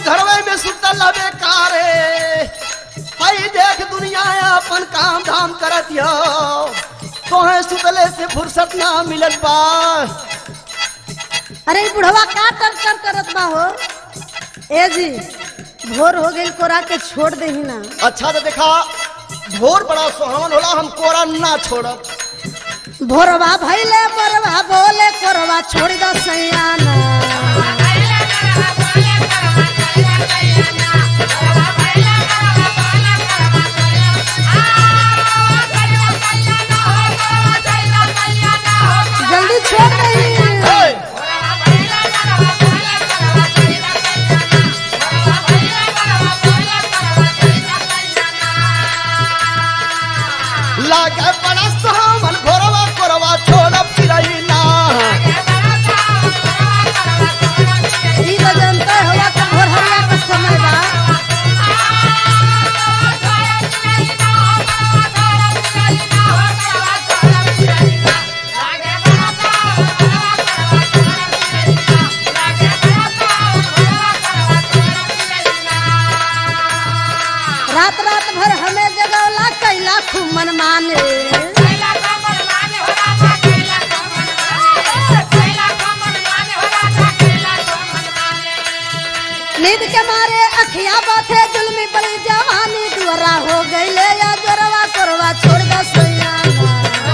घरवे में सुतल हवे कारे हई देख दुनिया अपन काम धाम करत यो तोहे सुतले से फुर्सत ना मिलत बा अरे ई बुढ़वा का तर तर करत बा हो ए जी भोर हो गई कोरा के छोड़ दे ही ना अच्छा तो देखा भोर बड़ा सुहावन होला हम कोरा ना छोड़ब भोरवा भैले मोरवा बोले कोरवा छोड़ दो सैयाना जल्दी छोड़ दे हे! लागे बड़ा सुहावन भोरवा कोरवा छोड़ब फिरई ना ई तो जानते होला कि भोर हरिया के समय बा रात रात भर हमें जगौला कैला खूब मन माने नींद के मारे अखिया बाथे जुल्मी बड़ी जवानी दुआरा हो गईले या जोरवा कोरवा छोड़ दो सैयाना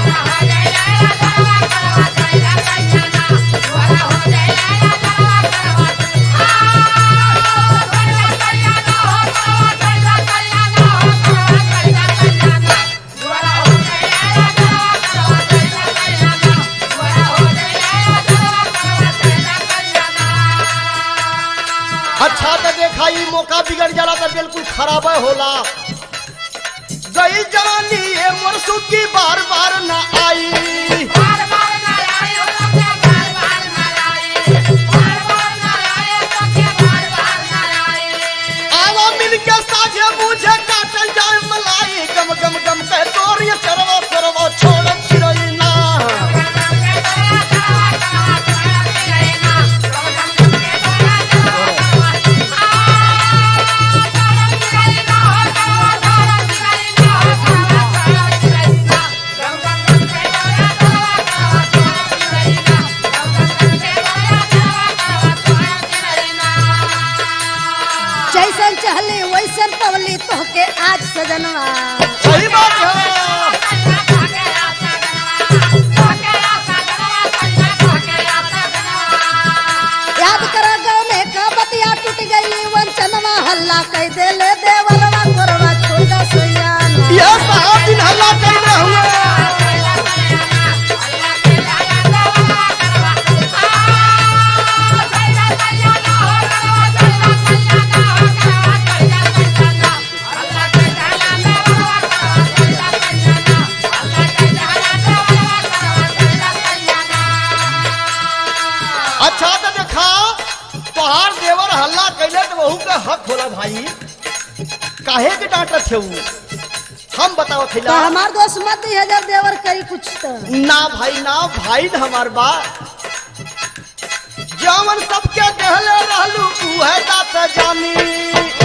अच्छा तो देखा ई मौका बिगड़ जाला तो बिल्कुल खराब होला गई जवानी ये मरसू की बार बार ना आई आवा मिल के साझे बूझे काटल जाए मलाई गम गम गम के तोरिय चरवा चरवा छोड़ फिरई ना जैसन चहली वैसन पवली तोहके आज सजनवा सही बात है याद करा गाँव में का बतिया टूट गई वंचनवा हल्ला कह दे ले देवलवा कोरवा छोड़ दो सैयाना ये साहब दिन हल्ला करने हुए अच्छा तो देखा तोहार देवर हल्ला कैले तो वहू का हक होला भाई काहे के डांटत थे ऊ? हम बताओ तो खिला हमार दोस्त मत दी हजार देवर करी कुछ तो ना भाई ना भाई न हमार बा जवन सबके कहले रहलू उहे बात जानी